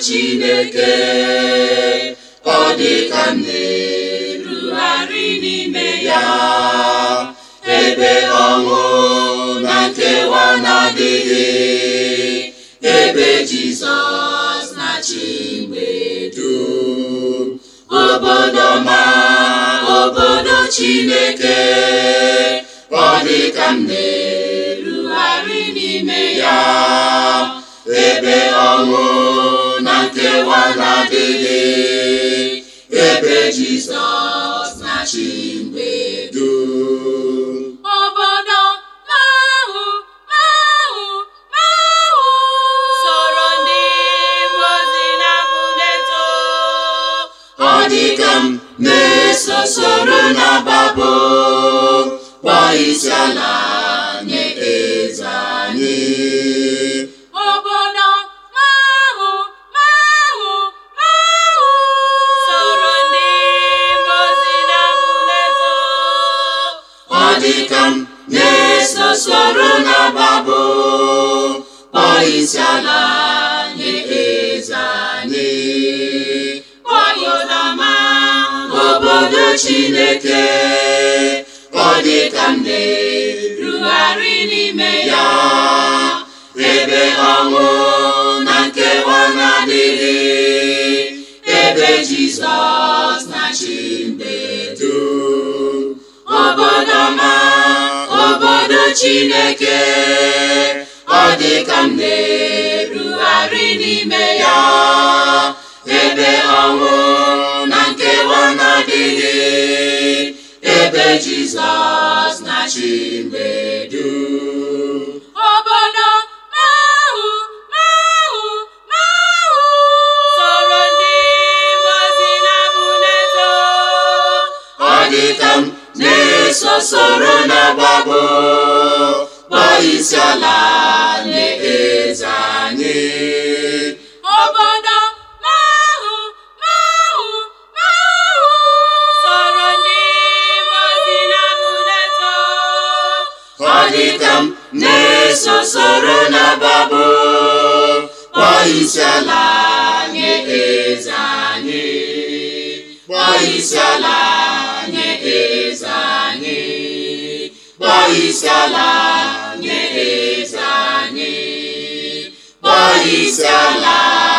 Chineke ọ dị ka m na-erugharị n'ime ya ebe ọnwụ na nkewa na-adịghị ebe Jizọs na-achị mgbe dum obodo ma obodo Chineke ọ dị ka m na-erugharị n'ime ya ebe ọnwụ na nkewa na-adịghị ebe Jizọs na-achị mgbe dum Obodo mahụ mahụ mahụ soro ndị mmụọ ozi na-abụ na-eto ọ dị ka m na-eso soro na-agbapụ kpọọ isi ala nye eze anyị Obodo mahụ mahụ mahụ soro ndị mmụọ ozi na-abụ na-eto ọ dị ka m na-eso soro na-agbapụ kpọọ isi ala nye eze anyị Obodo mahụ obodo Chineke ọ dị ka m na-erugharị n'ime ya ebe ọnwụ na nkewa na-adịghị ebe Jizọs na-achị mgbe dum obodo ma obodo Chineke ọ dị ka m na-erugharị n'ime ya ebe ọnwụ na nkewa na-adịghị ebe Jizọs na-achị mgbe dum Obodo mahụ mahụ mahụ soro ndị mmụọ ozi na-abụ na-eto ọ dị ka m na-eso soro na-agbapụ kpọọ isi ala nye eze anyị Obodo mahụ mahụ mahụ soro ndị mmụọ ozi na-abụ na-eto ọ dị ka m na-eso soro na-agbapụ kpọọ isi ala nye eze anyị kpọọ isi ala nye eze anyị kpọọ isi ala nye eze anyị kpọọ isi ala